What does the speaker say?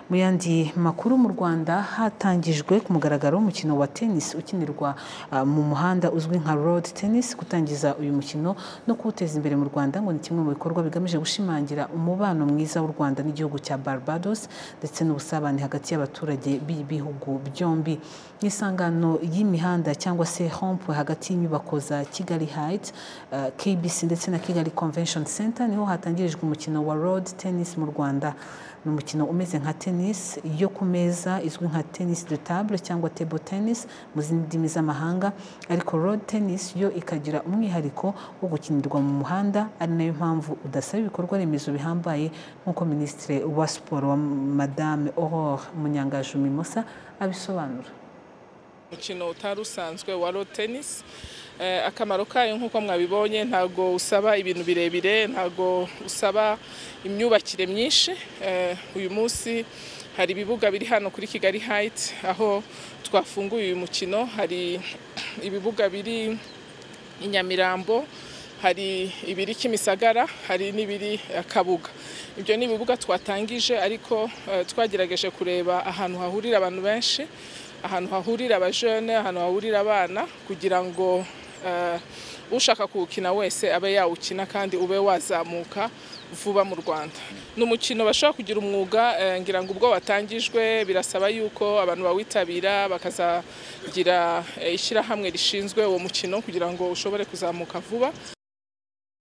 Mu yandi makuru mu Rwanda hatangijwe ku mugaragaro w'umukino wa tennis ukinirwa uh, mu muhanda uzwi nka road tennis gutangiza uyu mukino no kuwuteza imbere mu Rwanda ngo ni kimwe mu bikorwa bigamije gushimangira umubano mwiza w'u Rwanda n'igihugu cya Barbados ndetse n'ubusabane hagati y'abaturage b'ibihugu byombi mu isangano y'imihanda cyangwa se hompe hagati y'inyubako za Kigali Heights uh, KBC ndetse na Kigali Convention Center niho hatangirijwe umukino wa road tennis mu Rwanda ni umukino umeze nka tennis yo ku meza izwi nka tennis de table cyangwa table tennis mu zindi ndimi z'amahanga ariko road tennis yo ikagira umwihariko wo gukinirwa mu muhanda ari nayo mpamvu udasaba ibikorwa remezo bihambaye nk'uko minisitiri wa siporo wa madame aurore munyangaju mimosa abisobanura umukino utari usanzwe wa road tennis akamaro kayo nk'uko mwabibonye ntabwo usaba ibintu birebire ntabwo usaba imyubakire myinshi uyu munsi hari ibibuga biri hano kuri kigali hayiti aho twafunguye uyu mukino hari ibibuga biri i nyamirambo hari ibiri kimisagara hari n'ibiri kabuga ibyo ni ibibuga twatangije ariko twagerageje kureba ahantu hahurira abantu benshi ahantu hahurira abajene ahantu hahurira abana kugira ngo ushaka kuwukina wese abe yawukina kandi ube wazamuka vuba mu rwanda ni umukino bashobora kugira umwuga ngira ngo ubwo watangijwe birasaba yuko abantu bawitabira bakazagira ishyirahamwe rishinzwe uwo mukino kugira ngo ushobore kuzamuka vuba